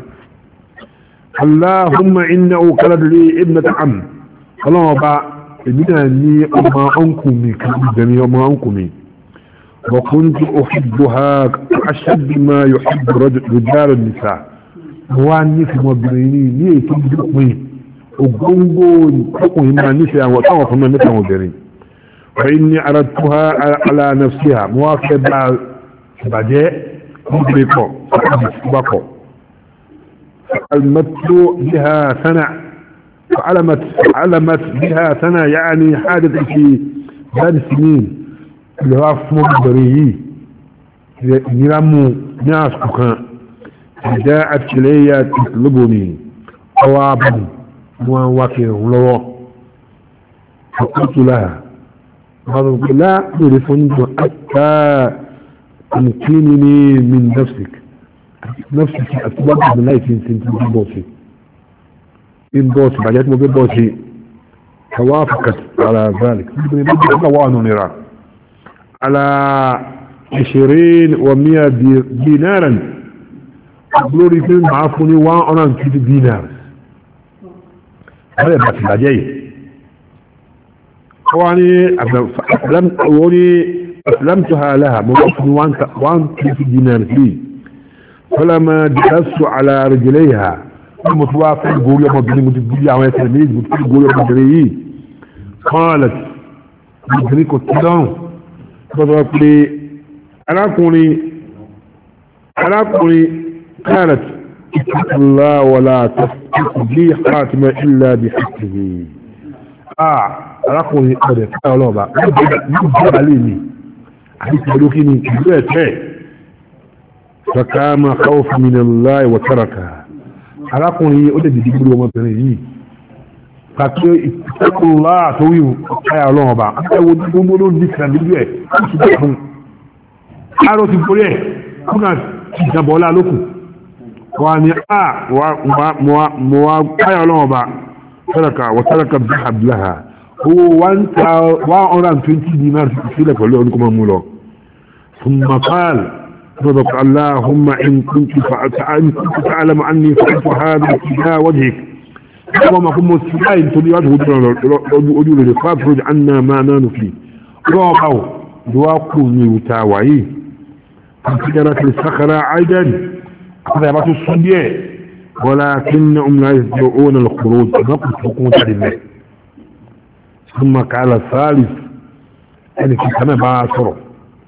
اللهم إنه قلد لي ابنة عم اللهم با ابنة لي أما أنكمي كبدني أما أنكمي وكنت أحبها أشد ما يحب رجال النساء واني في مبريني ليه تجدقني وقنقون تقوي ما نساء وطوف ما نساء مبرين فإني أردتها على نفسها موافقة بعدين مبرقة بقى فعلمت بها سنة فعلمت فعلمت بها سنة يعني حادث في ثلاث سنين اللي هو في مبريه يرمو ناس كان جاءت إلي تطلبني قوابا وواكر لو فقلت لها قالوا لا تعرفني حتى تمكنني من نفسك نفسك أتبقى من لا يمكن تنتين بوسي إن بوسي بعد ما بوسي توافقت على ذلك نرى على عشرين ومئة دينارا قبلوا في معفوني وانا كيف دينار هذا بس العجيب واني أسلمت واني أسلمتها لها موقف وان كيف دينار فيه فلما جلست على رجليها المتوافق يقول يا مدني متقول يا عمي تلميذ يقول يا مدني قالت مدني كنت فضلت لي أراكني أراكني قالت اتق الله ولا تفتح لي خاتمة إلا بحقه آه أراكني قد قالوا بقى يجب عليني عليك ملوكيني يجب فكان خوف من الله وتركها arákùnrin ó dẹ̀dẹ̀ dìgbò ọmọbìnrin yìí pàtó ìtẹ́kùnlá àtòwí ọ̀káyà ọlọ́run ọba ẹwọ gbogbo ló ní ìsìnà nílùú ẹ̀ ó ti bẹ̀ fún àárò ti borí ẹ̀ fún náà ti jàbọ̀ ọlá lókù wà ní à mọ̀ wá káyà ọlọ́run ọba tẹ́lẹ̀ka wọ tẹ́lẹ̀ka bí abdullaha owó one hundred and twenty dinar sílẹ̀ pẹ̀lú ọdún kọ́mọ́ mú lọ fún mafal صدق اللهم إن كنت إن كنت تعلم عني فعلت هذا ابتداء وجهك وما كنت مستعين تلي وجهه أجول فافرج عنا ما نان فيه رابعوا دواقوا ميوتاوعي فانفجرت الصخرة عيدا قذبت الصدية ولكنهم لا يستطيعون الخروج نقص حكومة لله ثم قال الثالث يعني في سنة بعشره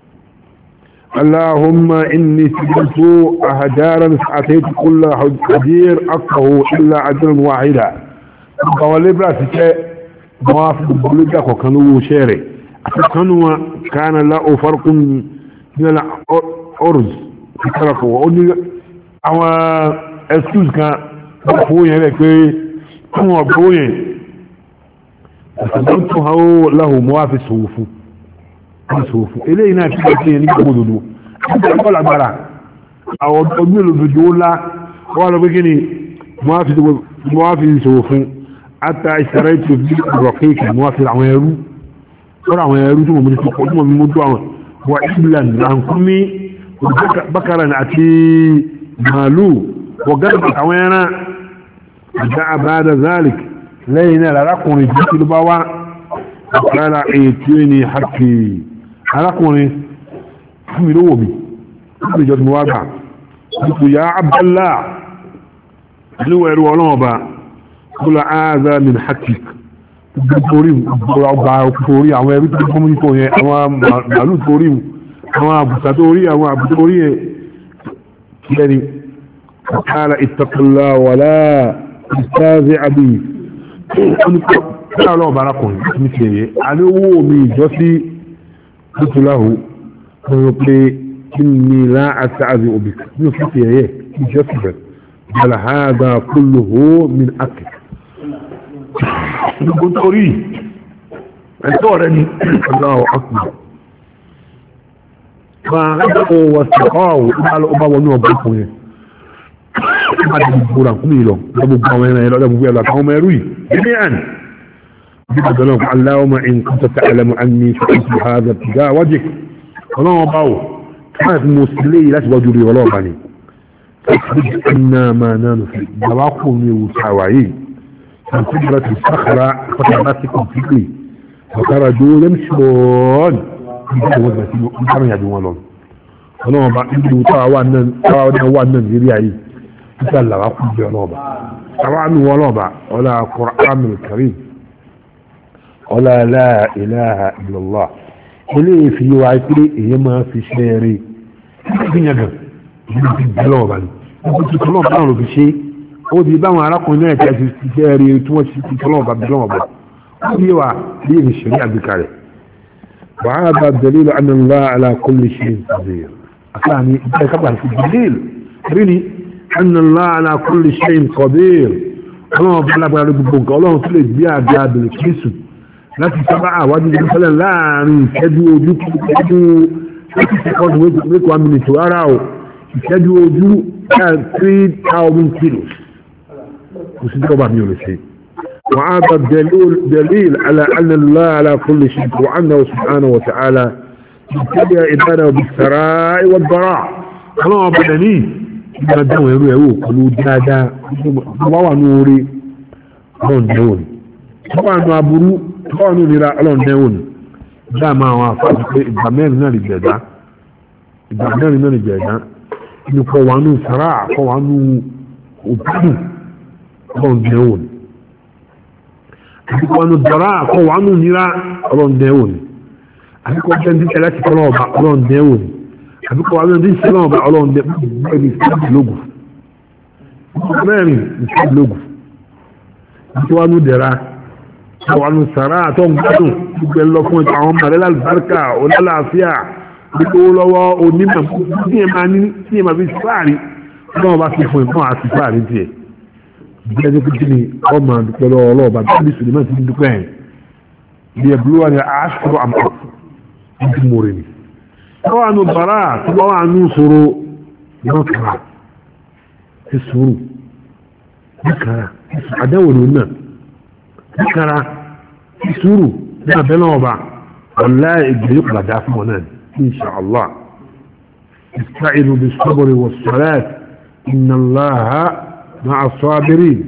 اللهم إني سجلت أهجارا أتيت كل حجير أقه إلا أجرا واحدا قولي براسك موافق بلجك وكانوا شيري أتكنوا كان له فرق من الأرز تركه وأني أو excuse كان بفوين هذا كي كم بفوين فسجلتها له موافق صوفه aṣòfò eléyìí náà tí wọ́n ti yẹn ní gbogbo òdòdó nígbà tó lágbára àwọn ọdún olódodo ńlá wọ́n lọ pé kí ni mo wá fi ṣòwò fún ata ìṣẹ̀rẹ́ ètò bí ọ̀rọ̀ kéèkì mo wá fi àwọn ẹrú lọ́rọ̀ àwọn ẹrú tí mo mú tó tí mo mú tó àwọn wà england rankumi bakaran àti màálù wọ̀gán àtàwọn ẹran àjá àbáda zalik lẹ́yìn náà lárákùnrin jẹ́ kí ló bá wá ọ̀kára ètò ní hàkì arákùnrin fún mi lówó mi fún ìjọ tí mo wá gbà nípò ya abdallá níwọ̀ ẹ̀rù ọlọ́ọ̀ba kúlọ̀ áàzá min hakik gbogbo ọgbà orí àwọn ẹrú tó kọ́mú nípò yẹn àwọn màálù tó rí àwọn àbùsà tó rí àwọn àbùsà tó rí yẹn kílẹ̀ni ọ̀kára ìtàkùnlá wàlá ìtàzẹ́ àbí kílọ̀ ọlọ́ọ̀ba arákùnrin láti ní tiẹ̀yẹ alówó mi ìjọ sí tutulahu wọ́n pé kí ni láàásá àzí òbí ní òfin tiẹ̀yẹ ìjọ sí bẹ̀rẹ̀ بل هذا كله من أكل gbogbo torí ẹ̀tọ́ rẹ̀ ni Allahu Akbar ma rẹ́gbẹ̀kọ́ wọ sọ̀kọ́wọ̀ ọba wọnú ọba ìkùn yẹn ọba ti gbogbo rà kúmí lọ gbogbo àwọn ẹran ẹ̀rọ gbogbo ẹ̀rọ àtàwọn ọmọ ẹrú yìí gẹ́gẹ́ àn جدا اللهم إن كنت تعلم أني فعلت هذا ابتداء وجهك اللهم باو كانت مسلي لا توجري ولا بني فاخرج أنا ما نام في دواقم وتعوعي فانفجرت الصخرة فتباتكم فكري فخرجوا يمشون كانوا يدعون لهم اللهم با إني وتعوانا تعوانا زريعي مثال لغاقم بيانوبا طبعا ولوبا ولا قرآن الكريم ولا لا إله إلا الله ilé fi wá pé èyí máa fi ṣe rí fi yàn gan ìlú ti bẹ́ lọ́wọ́ báyìí wọ́n ti tọ́lọ́ bá wọn fi ṣe ó di báwọn arákùnrin náà ti fi ṣe rí tí wọ́n ti tọ́lọ́ bá bẹ́ lọ́wọ́ bá ó di wa bí èmi ṣe rí àgbékà rẹ̀ wàhálà bá dalilu anna Allah ala kulli shay'in qadir àfààní ìgbà ìkápá ti dalil rí ni anna Allah ala kulli shay'in qadir ọlọ́run bá lágbára gbogbo nǹkan ọlọ́run tó lè gbé àgbà bẹ̀rẹ̀ kírísù láti sábà àwájú ìlú sẹ́lẹ̀ láàrin ìṣẹ́jú ojú ìṣẹ́jú láti sẹ́kọ́ndù wékò amínítò ara ò ìṣẹ́jú ojú three thousand kilos kò sí tọ́ba mi ò lè ṣe wọ́n á bá dalil ala anna Allah ala kulli shay wa annahu subhanahu wa ta'ala ìtẹ́lẹ̀ ìbára òbí sara ìwà bara ọlọ́wọ́ bá dání ìgbà dáwọn ẹrú ẹrú pẹ̀lú dáadáa wọ́n wà ní orí wọ́n dẹ́wọ̀n wọ́n wà ní aburú tọ́ọ̀nù nira ọlọ́ndẹ́wò ni dáàmà àwọn afáàfin pé ìgbà mẹ́rin náà lè jẹ̀dá ìgbà mẹ́rin náà lè jẹ̀dá ní kọ́ wà nù sàrà kọ́ wà nù òbúdù ọlọ́ndẹ́wò ni àbíkọ́ wà nù dọ̀rà kọ́ wà nù nira ọlọ́ndẹ́wò ni àbíkọ́ jẹ́ ní tẹ́lẹ̀ ti tọ́lọ́ ọba ọlọ́ndẹ́wò ni àbíkọ́ wà nù ní tẹ́lẹ̀ ọba ọlọ́ndẹ́wò ni ìsìlámù mẹ́rin ìsìlámù àbíkọ́ wà nù dẹ̀ra àwọn sàrá àtọ́ gbádùn gbogbo ẹlọ fún ẹ̀tọ́ àwọn mọ̀lẹ́lá àlùbáríkà onílàáfíà gbogbo lọ́wọ́ onímọ̀ tí ẹ máa ní tí ẹ máa fi fáàrí náà bá fi fún ẹ̀fọ́n àti fáàrí tiẹ̀ bíẹ́ tó kí ni ọmọ àdúpẹ́ lọ́wọ́ ọlọ́ọ̀bá bí sùlẹ̀mán ti dúpẹ́ ẹ̀ bí ẹ̀bùrú wa ni aṣọ àmọ́ ní mòrè ni tọ́wọ́ àánú bàrà tọ́wọ́ àánú sọ̀rọ̀ náà kàrà ti sùúrù ní kàrà àdáwò ni náà ذكر في سورة لا بلوبة والله يجيب لدى فمنا إن شاء الله استعينوا بالصبر والصلاة إن الله مع الصابرين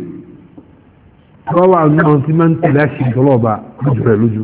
طبعا أنه أنت من تلاشي طلوبة مجرى لجو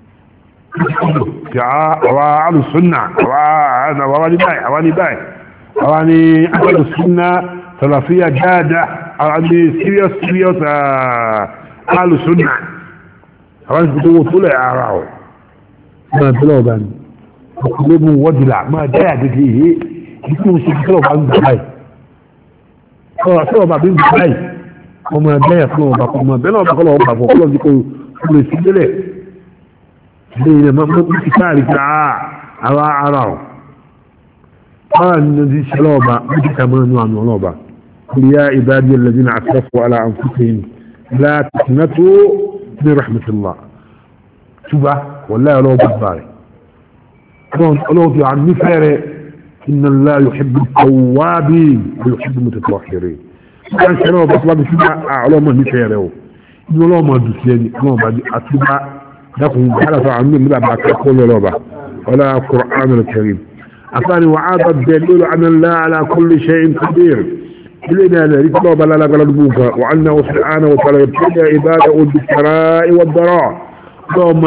وعلى السنة وعلى وعلى باي وعلى باي وعلى أهل السنة ثلاثية جادة وعلى سيريوس سيريوس قالوا سنة àwọn ìfẹ́ tó wó tó lẹ̀ ara ọ̀ máa bẹ́lẹ̀ ọba ni ọkùnrin wọ́dìlà máa jẹ́ àdéjì yìí kí kí o ṣe kí ọba ń gbà báyìí ọ̀rọ̀ sí ọba bí ń gbà báyìí ọmọ ẹgbẹ́ yẹn fún ọba ọmọ bẹ́lẹ̀ ọba kọ́lọ̀ ọba fún ọkọ́lọ́ dípò kúrò sí délẹ̀ ilé ilẹ̀ máa mú kí káàrí ká ara ara ọ̀ báwa ni ní ṣẹlẹ̀ ọba bí kí ká máa nú àmì ọlọ́ọ̀ba kúrìyà ìbádìí ẹlẹ́dínà àtẹ́fọ́ alá àǹfùsìn لا تقنطوا من رحمة الله شوفا والله لو بباري لو في عن نفره إن الله يحب التوابين ويحب المتطهرين كان شنو بطلب شوفا أعلى من نفره إنه لو ما دسيني لو ما أتوبا لكم حلف عن من لا بعد كل لوبا ولا القرآن الكريم أثاني وعاد الدليل أن الله على كل شيء قدير إلينا ذلك الله بلا لك لدبوك وعنه سبحانه وتعالى يبتدى عباده بالسراء والضراء ثم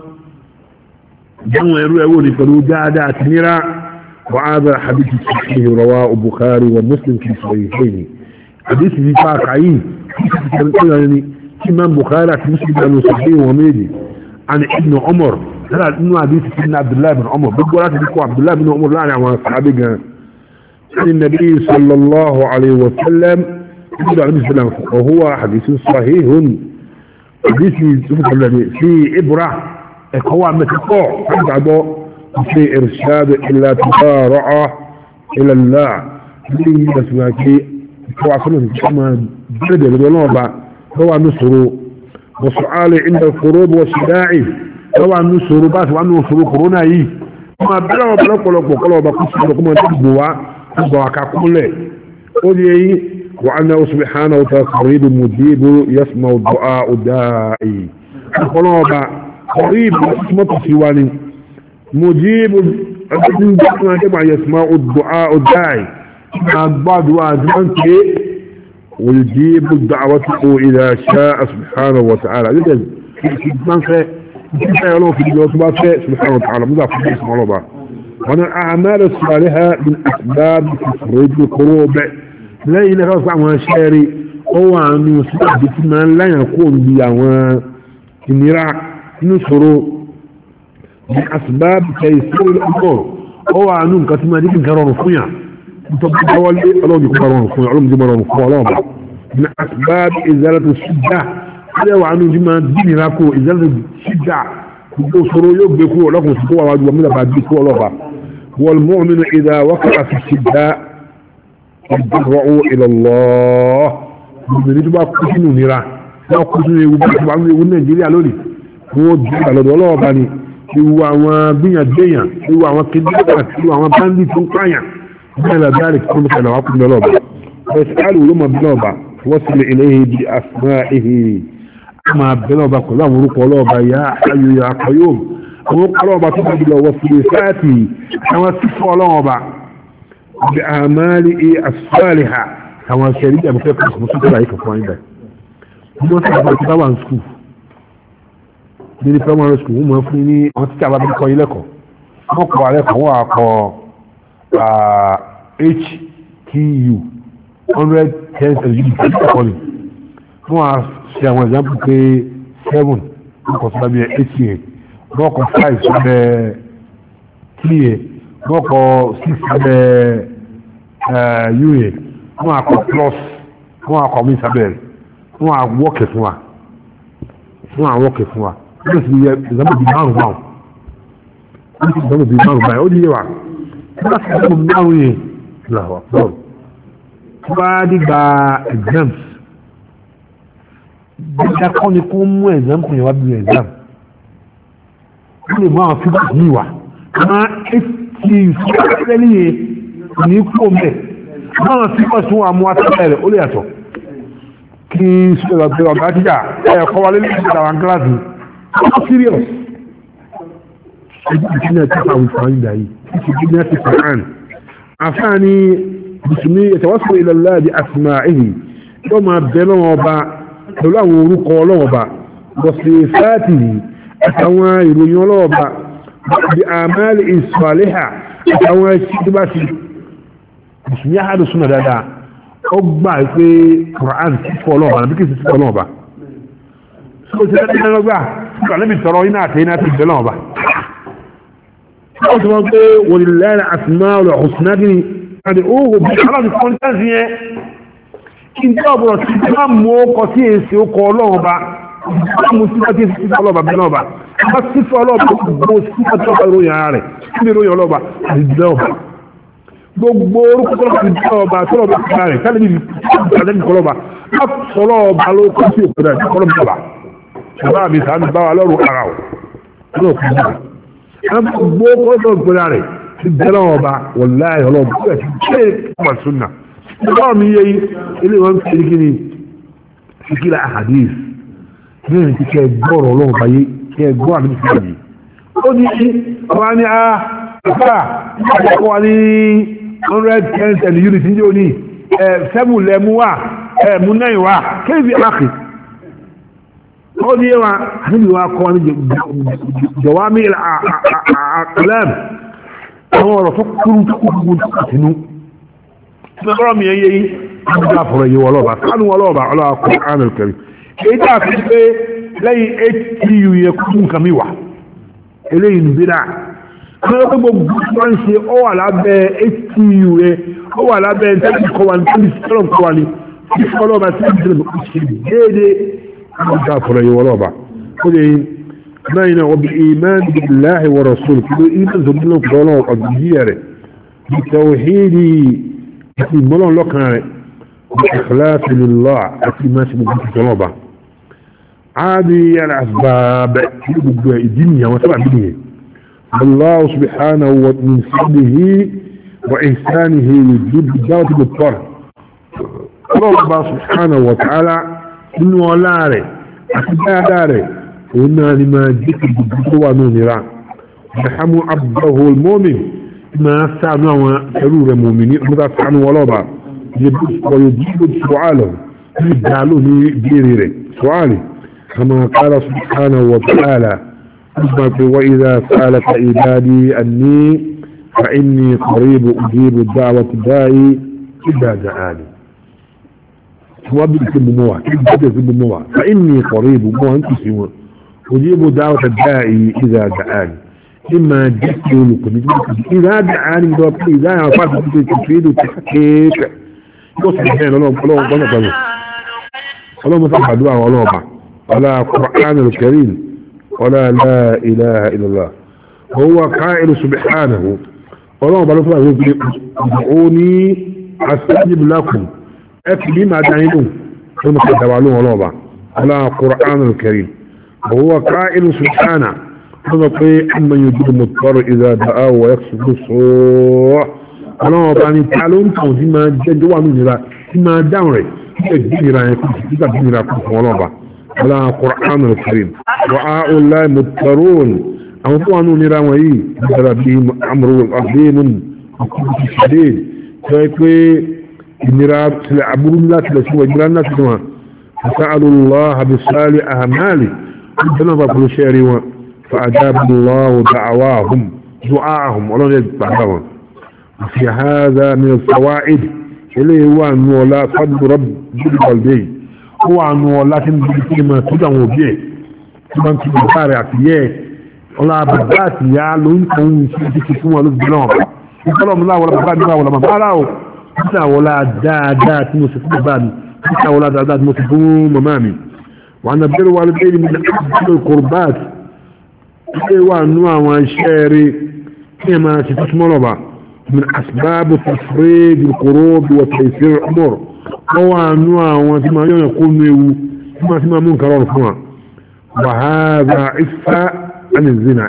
جمع يروي فلو جاء تنيرا وهذا حديث صحيح رواه البخاري ومسلم في صحيحين حديث في فاقعين يعني إمام بخاري في مسلم أنه صحيح وميدي عن ابن عمر هذا انه حديث سيدنا عبد الله بن عمر بقول لك عبد الله بن عمر لا يعني صحابي عن النبي صلى الله عليه وسلم وهو حديث صحيح حديث في إبرة هو متقوع في إرشاد إلا تبارع إلى الله في نسمعك هو عصمه كما جلد الولوبة هو نصر وسؤال عند القروب والشداع هو نصر بس وعنه نصر قرونا يي ما بلا بلا قلوب وقلوب قصة لكم تبوا تبوا كاكولة ودي وأنه سبحانه وتعالى قريب مجيب يسمع الدعاء الداعي ọlọ́ọ̀bà قريب مطمط في والي مجيب كما يسمع الدعاء الداعي بعض وازمان ويجيب الدعوة إذا شاء سبحانه وتعالى لذلك من في كيف يعلم في الجواب سبحانه وتعالى مضاف اسم الله وانا الاعمال الصالحة من اسباب تفريج القلوب لا اله الا الله شاري هو انه سبب من لا يكون بيوان النراع نشره من اسباب تيسير الامور هو انه كتما ديك كرون فيا طب حوالي الله يكون كرون فيا علوم دي مرون فيا من اسباب ازالة الشدة هذا هو عنه جمع دين راكو ازالة الشدة يصروا يبكوا لكم سكوا واجوا من بعد بكوا لغا والمؤمن اذا وقع في الشدة يتضرعوا الى الله من يتبع كسنو نرا لا كسنو يبقى يقول نيجيريا لولي هو جيب على دولار باني ìwọ àwọn gbìyànjẹ́yàn ìwọ àwọn kìdíkà ìwọ àwọn báńdì tó ń pààyàn bẹ́ẹ̀ dárí kí wọ́n fẹ́ lọ́wọ́ kúndọ̀ lọ́ba ẹ̀sìkálù ló mọ̀ bí lọ́ba wọ́n sì lè ilé ibi àfúnà ihe máa bẹ́ lọ́ba pẹ̀lú àwọn orúkọ lọ́ba ya ayò àkọyò àwọn orúkọ lọ́ba tó bá jùlọ wọ́n sì lè sáàtì àwọn sífọ́ lọ́ba bí àmàlì àsùfáàlì ha àwọn ṣẹ̀rí àbúfẹ́ kan sọ̀rọ̀ sọ́kọ̀ láyé kankan wáyé báyìí wọ́n sì bá ti bá wà ní skul ní primary school wọ́n máa fún ní àwọn títí àbábí kọ́ ilé ẹ̀kọ́ wọ́n kọ́ alẹ́ kan wọ́n á kọ́ htu hundred ten thousand títí ẹ̀kọ́ ni wọ́n á ṣe àwọn example pé seven wọ́n kọ́ sọ́dọ̀ bíi eight yẹn wọ́n kọ́ five sọ́dọ̀ three yẹn wọ́n kọ́ six sọ́dọ̀ u yẹn wọ́n á kọ́ plus wọ́n á kọ́ mi sábẹ́ rẹ̀ wọ́n á wọ́ọ̀kì fún wa wọ́n á wọ́ọ̀kì fún wa wọ́n sì yẹ ìzámọ̀ bíi márùn báwọn wọ́n sì ìzámọ̀ bíi márùn báyìí ó di yé wa wọ́n sì ìzámọ̀ márùn yẹn làwọ̀ bọ́ọ̀lù tí wọ́n á dìgbà exams dídá kọ́ ni kó mú exam kò yẹ wá bí exam wọ́n lè mú àwọn fígbà yìí wá àmọ́ etí ìfúnpẹ́lẹ́ yẹn kò ní kú mẹ́ àwọn fígbà tí wọ́n á mú atẹ́lẹ̀ rẹ̀ ó lè yàtọ̀ kí sọ̀rọ̀ ọ̀gá tíjà ẹ̀kọ́ wa lé lẹ́yìn àwọn kíláàsì How serious? Ìjìnà tí a wùfà ń dà yìí, ìsì gíná ti Quran. Àfáàní Bùsùnmí ìtawọ́sọ̀ ìlàlá di Asma'ihi, yóò máa bẹ lọ́wọ́ ọba pẹ̀lú àwọn orúkọ ọlọ́wọ́ ọba, bọ̀sẹ̀ fàátì àtàwọn ìròyìn ọlọ́wọ́ ọba, bí àmàlì ìsọ̀lẹ́hà àtàwọn ẹ̀ṣẹ́ tó bá ti. Bùsùnmí àhàdù súnà dáadáa, ó gbà pé Quran kíkọ́ ọlọ́wọ́ ọba, àbí kìí sí ọlọ́wọ́ ọba. Sọ́kò sí ẹni náà gbà níbi tọrọ iná àti iná ti bẹ̀lọ́ ọba ó ti wọ́n pé wọ́n lẹ́rẹ̀ àtìmáàlù ọ̀sùnádìní àti oògùn bí aláàbí kọ́ńtẹ́ǹsì yẹn kí n tẹ́ ọ̀bọ̀rọ̀ sí ti máa mú ọkọ̀ sí èsì ọkọ̀ ọlọ́run ọba máa mú sípà tí èsì ọlọ́ba bẹ̀lọ́ ọba bá sípà ọlọ́ba gbogbo sípà tí ọba ìròyìn ara rẹ̀ sí ìròyìn ọlọ́ba àti bẹ̀lọ́ ọba gbogbo orúkọ tó lọ́ba ti bẹ̀lọ́ ọba tó lọ́ba ti rẹ̀ kálí níbi ìpàdé kọlọ́ba sọlọ́ ọba ló kọ́ sí òkú rẹ̀ kọlọ́ba ṣàbá mi sàánù bá wa lọ́rùn ara ọ̀ lọ́ọ̀ kú jù gbogbo kọ́sọ̀ ìpínlẹ̀ rẹ̀ ti bẹ̀rẹ̀ ọba wọ̀láì ọlọ́ọ̀bù tó ẹ̀sìn ṣe ọmọ súnà ọba mi yẹ ilé wọn fi ní kíni síkìlà àhàdís bẹ́ẹ̀ ti kẹ́ gbọ́rọ̀ ọlọ́run bá yé kẹ́ gbọ́ àmì sí àmì ó ní ọba ní a àfà àkọ́kọ́ wa ní hundred ten ten unit ní òní ẹ̀ sẹ́mù lẹ́mú wa ẹ̀ mú náà wa kéèfì àkì ó ní wa níbi wa kọ́ ní jawami àkàlẹ́m àwọn ọ̀rọ̀ tó kúrú tó kúrú tó kàtínú tí wọ́n rọ̀ mi yẹ yí ní bá fọ̀rọ̀ yìí wọlọ́ba kánú wọlọ́ba ọlọ́wà kọ́ ánà kẹrì èyí tá a fi pé lẹ́yìn htu yẹ kú nǹkan mi wà eléyìí nìbí náà wọ́n tó gbogbo tó ń ṣe ó wà lábẹ́ htu yẹ ó wà lábẹ́ ntẹ́lẹ̀ kọ́ wa ní tẹ́lẹ̀ sọ́lọ̀ kọ́ wa ní fífọ́lọ́ba tí wọ́n ti ṣe déédéé كافر ورابع قل بين وبالإيمان بالله ورسوله كل إيمان زمنا قولنا وقديره بتوحيد في ملون لكنا بإخلاص لله أتي ما سمع جنوبا عادي الأسباب يبقى الدنيا وسبع الدنيا الله سبحانه ومن فضله وإحسانه يجيب الدعوة بالطرح الله سبحانه وتعالى nínú ọlá rẹ̀ àti dáadáa rẹ̀ قلنا لما جئت بالدكوة نونرا يرحم عبده المؤمن ما سعنوا حرور المؤمنين ماذا سعنوا ولوبا ويجيب سؤاله يجعله بيريري سؤالي كما قال سبحانه وتعالى وإذا سألك عبادي أني فإني قريب أجيب الدعوة الداعي إذا دعاني وابد سبموع كيف سبموع فإني قريب مو أنت سوى أجيب دعوة الداعي إذا دعاني إما جئت لكم إذا دعاني إذا يعطاك تفيد وتحقيق يصبح بين الله الله الله الله اللهم صل دعاء ولوبا ولا قرآن الكريم ولا لا إله إلا الله هو قائل سبحانه اللهم بارك الله ادعوني استجب لكم اكلي ما دعينون ثم تدعوا ولوبا ولا قرآن الكريم وهو قائل سبحانه فنطيع أمن يجيب المضطر إذا دعاه ويكسب الصوح اللهم بارك تعالون فيما جدوا من فيما دعوا ìgbìnira yẹn kùsù títà ìgbìnira kùsù wọn lọ́ba wọlá Qur'an al-Karim wa a'ulai mutarun àwọn fún wọn nira wọn yìí nígbàrá bí amúrú àgbéyìnmún àkùkù ṣẹlẹ̀ tó yẹ pé ìnira tilẹ̀ aburú ńlá tilẹ̀ sí wọn ìnira ńlá tilẹ̀ wọn فسألوا الله بصالح أعماله ربنا بقول شيري فأجاب الله دعواهم دعاءهم ولن يتبعهم وفي هذا من الفوائد eléyìí wà nù ọlá fádùn rọ́bì bíbọ̀lì ó wà nù ọlá tí ń bí kí máa tó àwọn òbí ẹ̀ tí wọ́n ti bí bá rẹ̀ àti yẹ́ ẹ̀ ọlá bàbá àti ìyá ló ń kàn ń ṣe títí fún wọn lóbi náà ìfọlọ́ mi láwọn bàbá mi láwọn bàbá rà ó títí àwọn ọlá dáadáa tí mo ṣe fún bàbá mi títí àwọn ọlá dáadáa tí mo ṣe fún màmá mi wà á bẹ̀rẹ̀ wà lóbi mi ní kòrbát ilé wà nù àwọn iṣẹ́ rí kí ẹ máa ṣe tó túmọ̀ lọ́ba من أسباب تفريج القروب وتيسير الأمور هو أنواع وثم يقول ميو ثم ثم منكر الفما وهذا عفة عن الزنا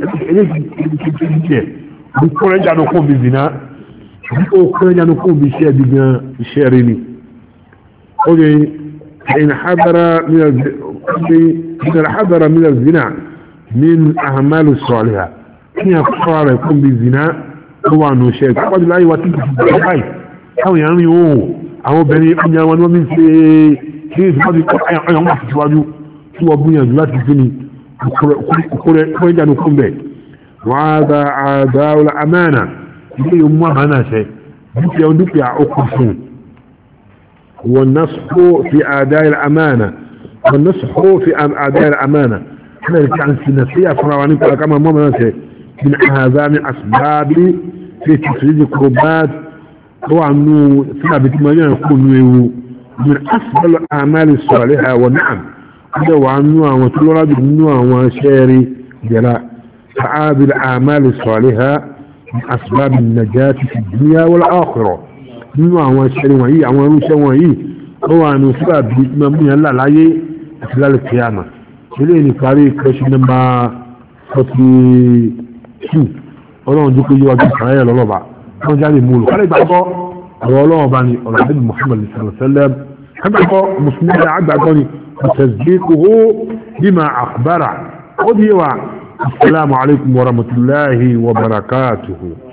إليه بكل رجع نقوم بالزنا بكل رجع نقوم بشيء بشيريني قولي حين حضر من من حضر من الزنا من أعمال الصالحة حين يقرر يقوم بالزنا ó wà nù ṣe ìpàdé láyé wa tí kìí bẹ̀rẹ̀ báyìí káwọn èèyàn rìn òun àwọn obìnrin ọjà wọn ni wọ́n fi ń ṣe kí ní ìsìnkú ọyàn wọn àti síwájú tí wọ́n gbìyànjú láti fi ni kúrẹ́ ìjánu kún bẹ̀ wọ́n á da àdáwọlá amẹ́nà ilé yóò mú àmàna ṣe dúkìá dúkìá okùn fún wọn náà sọ fi àdáyà amẹ́nà wọn náà sọ fi àdáyà amẹ́nà kí ní ìsìnkú àti sinasíyà fúnra wa nípa kama mọ́ mọ́ ṣe من هذا من أسباب في تفريج القربات هو أنه ثابت ما يكون من أفضل الأعمال الصالحة والنعم هذا وعنه وتلورد منه وشاري جلاء فعاب الأعمال الصالحة من أسباب النجاة في الدنيا والآخرة منه وشاري وهي وروشا وهي هو أنه سبب ممنوع الله العيه خلال القيامة إليه نقاري كرش نمبر 40 two ọlọ́run dúkú yíwá bí ìsàlẹ̀ lọ́lọ́ba wọ́n jáde mú olùkọ́ ìgbàgbọ́ ọ̀rọ̀ ọlọ́run bá ní ọ̀rọ̀ àbí muhammad sallallahu kágbàgbọ́ mùsùlùmí ẹ̀dá àgbàgbọ́ ni tasdiquhu bima akhbara ó di wa assalamu alaikum wa rahmatullahi wa barakatuhu